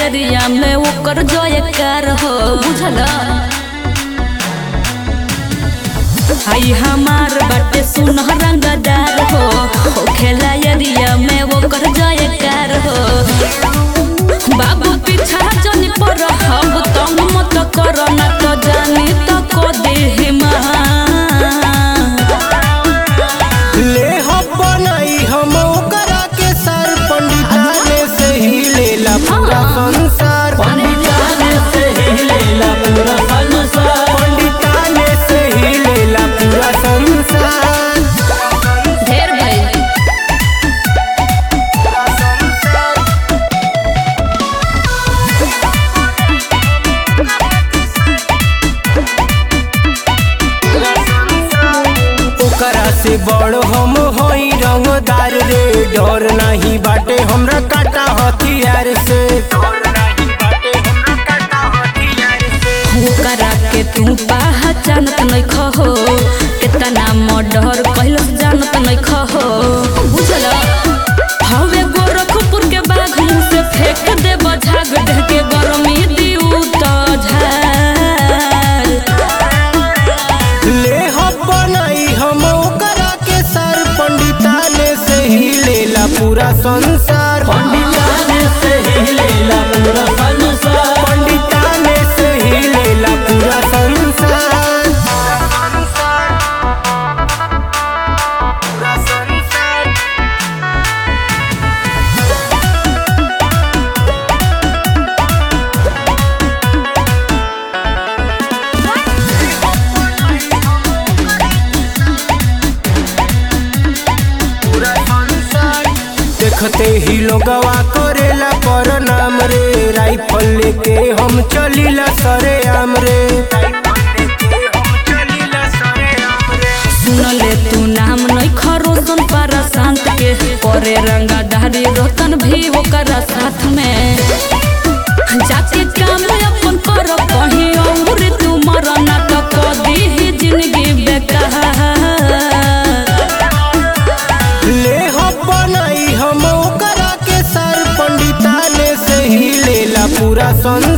area में ओकर जयकार हो बुझल आई हमार बाटे सुन रंगदार हो हो खेला एरिया में ओकर जयकार हो बाबू पीछा जनी पर हम तंग मत कर ना तो जानी तो को दे ले हम बनाई हम ओकरा के सर पंडिताने से ही लेला पूरा संसार पंडिताने से ही लेला पूरा संसार पंडिताने से ही लेला पूरा संसार ढेर भइल ओकरा से बड़ हम होई रंगदार रे डर नहीं बाटे हमरा काटा हथियार से ओकरा के तू पहचानत नहीं खहो कितना मर्डर कहलो जानत नहीं खहो बुझल हवे गोरखपुर के बाघ मुंह से फेंक दे बझाग दे के गरमी दिउ तो झार ले हम बनाई हम ओकरा के सर पंडिताने से ही लेला पूरा संसार पंडिताने से ही लेला पूरा संसार पंडिताने से ही लेला पूरा संसार देखते ही लोगवा करेला पर नाम रे राइफल लेके हम चलीला सरे आम रे सुनले तू नाम नहीं खरो सुन पारा शांत के करे रंगाधारी रोतन भी ओकरा साथ में जाके काम अपन कर कहीं और तू मरना तो कदी ही जिंदगी बेकार ले हम बनाई हम ओकरा के सर पंडिताने से ही लेला पूरा संसार